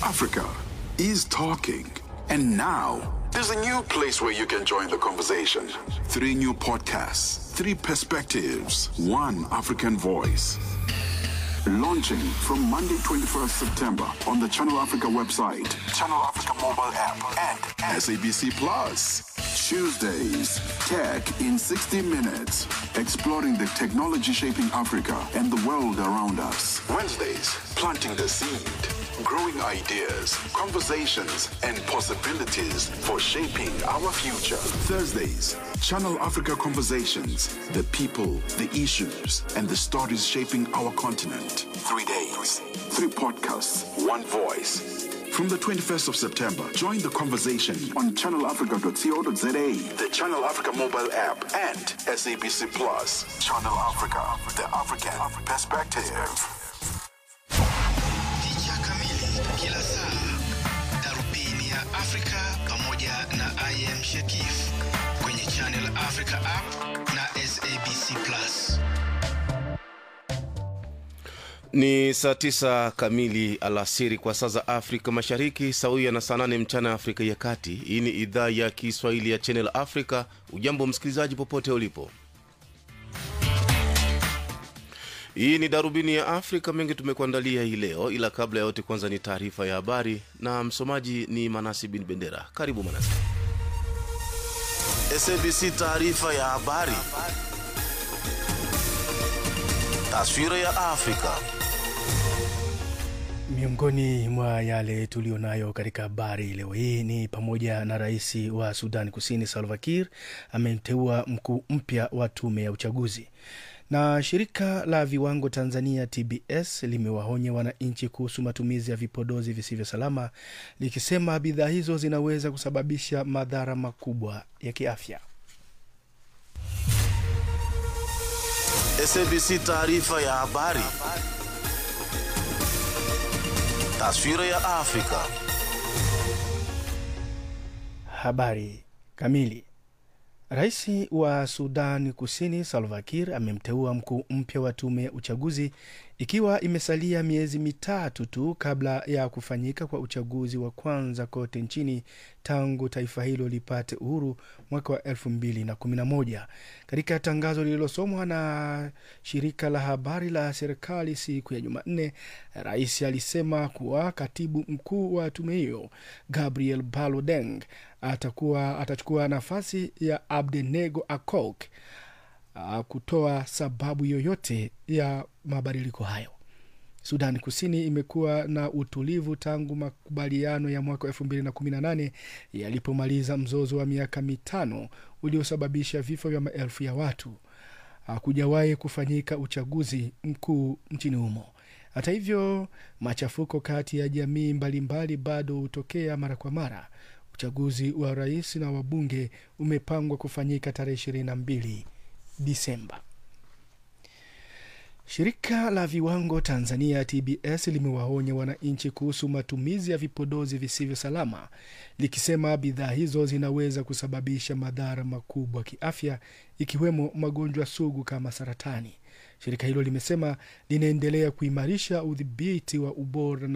Africa is talking. And now, there's a new place where you can join the conversation. Three new podcasts, three perspectives, one African voice. Launching from Monday, 21st September on the Channel Africa website, Channel Africa mobile app, and SABC Plus. Tuesdays, Tech in 60 Minutes, exploring the technology shaping Africa and the world around us. Wednesdays, planting the seed, growing ideas, conversations, and possibilities for shaping our future. Thursdays, Channel Africa Conversations, the people, the issues, and the stories shaping our continent. Three days, three podcasts, one voice. From the 21st of September, join the conversation on channelafrica.co.za, the Channel Africa mobile app, and SABC Plus. Channel Africa, the African perspective. Picha kamili kila saa, darubini ya Afrika pamoja na I am Shakif kwenye Channel Africa app na SABC Plus. Ni saa tisa kamili alasiri kwa saa za Afrika Mashariki, sawia na saa nane mchana Afrika ya Kati. Hii ni idhaa ya Kiswahili ya Channel Africa. Ujambo msikilizaji, popote ulipo. Hii ni darubini ya Afrika. Mengi tumekuandalia hii leo, ila kabla ya yote, kwanza ni taarifa ya habari na msomaji ni Manasi bin Bendera. Karibu Manasi. SABC taarifa ya habari, taswira ya Afrika. Miongoni mwa yale tuliyonayo katika habari leo hii ni pamoja na rais wa Sudan Kusini Salva Kiir amemteua mkuu mpya wa tume ya uchaguzi, na shirika la viwango Tanzania TBS limewaonya wananchi kuhusu matumizi ya vipodozi visivyo salama, likisema bidhaa hizo zinaweza kusababisha madhara makubwa ya kiafya. SABC taarifa ya habari, taswira ya Afrika. Habari kamili. Rais wa Sudan Kusini Salva Kiir amemteua mkuu mpya wa tume ya uchaguzi ikiwa imesalia miezi mitatu tu kabla ya kufanyika kwa uchaguzi wa kwanza kote nchini tangu taifa hilo lipate uhuru mwaka wa 2011. Katika tangazo lililosomwa na shirika la habari la serikali siku ya Jumanne, rais alisema kuwa katibu mkuu wa tume hiyo Gabriel Balodeng atakuwa atachukua nafasi ya Abdenego Akok kutoa sababu yoyote ya mabadiliko hayo. Sudan Kusini imekuwa na utulivu tangu makubaliano ya mwaka elfu mbili na kumi na nane yalipomaliza mzozo wa miaka mitano uliosababisha vifo vya maelfu ya watu. Hakujawahi kufanyika uchaguzi mkuu nchini humo. Hata hivyo, machafuko kati ya jamii mbalimbali bado hutokea mara kwa mara. Uchaguzi wa rais na wabunge umepangwa kufanyika tarehe ishirini na mbili Disemba. Shirika la viwango Tanzania TBS limewaonya wananchi kuhusu matumizi ya vipodozi visivyo salama, likisema bidhaa hizo zinaweza kusababisha madhara makubwa kiafya, ikiwemo magonjwa sugu kama saratani. Shirika hilo limesema linaendelea kuimarisha udhibiti wa ubora